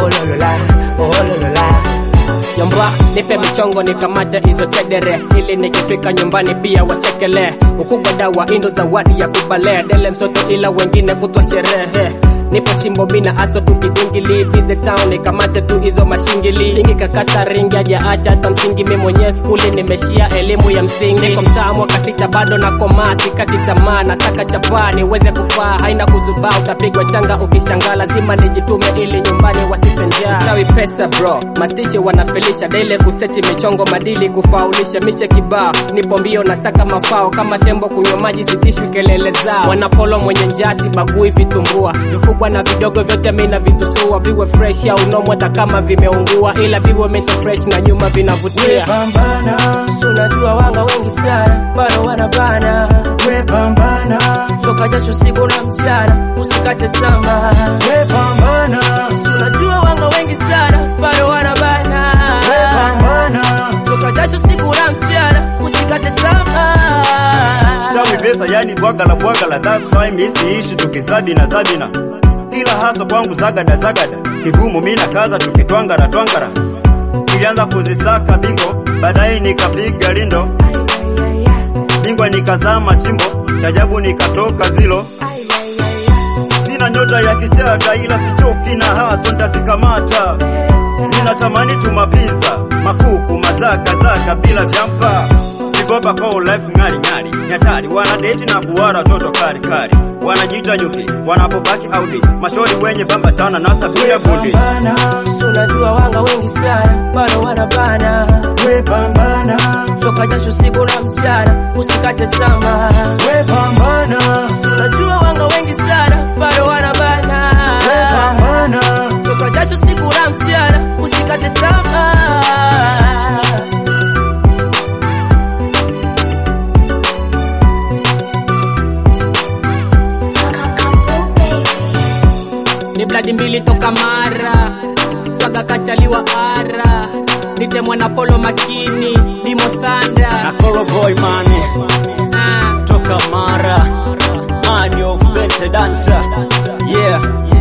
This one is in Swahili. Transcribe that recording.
oh lolola, oh lolola. Yomba, nipe michongo nikamate hizo chedere, ili nikifika nyumbani pia wachekele. Ukubwa dawa indo zawadi ya kubale, dele msoto ila wengine kutwa sherehe. Nipo chimbo mina aso tukidingili bize town nikamate tu hizo mashingili ingi kakata ringi aja acha hata msingi mi mwenyewe skuli nimeshia elimu ya msingi niko mtaa mwaka sita bado na komaa sikati tamaa na saka chapani uweze kupaa haina kuzubaa utapigwa changa ukishangaa lazima nijitume ili nyumbani wasise njaa tawi pesa bro mastiche wanafelisha dele kuseti michongo madili kufaulisha mishe kibao nipo mbio na saka mafao kama tembo kunywa maji sitishwi kelele zao wanapolo mwenye njasi bagui vitumbua vikubwa na vidogo vyote mina vitusua viwe fresh au nomo hata kama vimeungua ila viwe mento fresh na nyuma vinavutia Pambana, unajua wanga wengi sana, bado wanabana. We pambana, toka jasho siku na mchana, usikate tamaa. We pambana, unajua wanga wengi sana, bado wanabana. We pambana, toka jasho siku na mchana, usikate tamaa. chawi pesa yani bwagala bwagala that's why misi ishi tukizabina zabina ila haso kwangu zagada zagada kigumu mina kaza tukitwangara twangara ilianza kuzisaka bingo baadaye nikapiga lindo bingwa nikazama chimbo chajabu nikatoka zilo sina nyota ya kichaga ila sichoki na haso ntazikamata ninatamani tumapiza makuku mazaka zaka bila vyampa Vigoba kwa life ngari ngari nyatari wanadeti na kuwara toto kari kari wanajiita nyuki wanapobaki audi mashori wenye bambatana na sabia bundi Pambana, unajua wanga wengi sana, bado wanabana. We pambana, toka jasho siku na mchana, usikate tamaa. We pambana, unajua wanga wengi sana, bado wanabana. We pambana, toka jasho siku na mchana, usikate tamaa. ni bladi mbili toka mara swaga kachaliwa ara nite mwanapolo makini dimo thanda Nakoro boy mane ah. toka Mara, man of Danta. Yeah,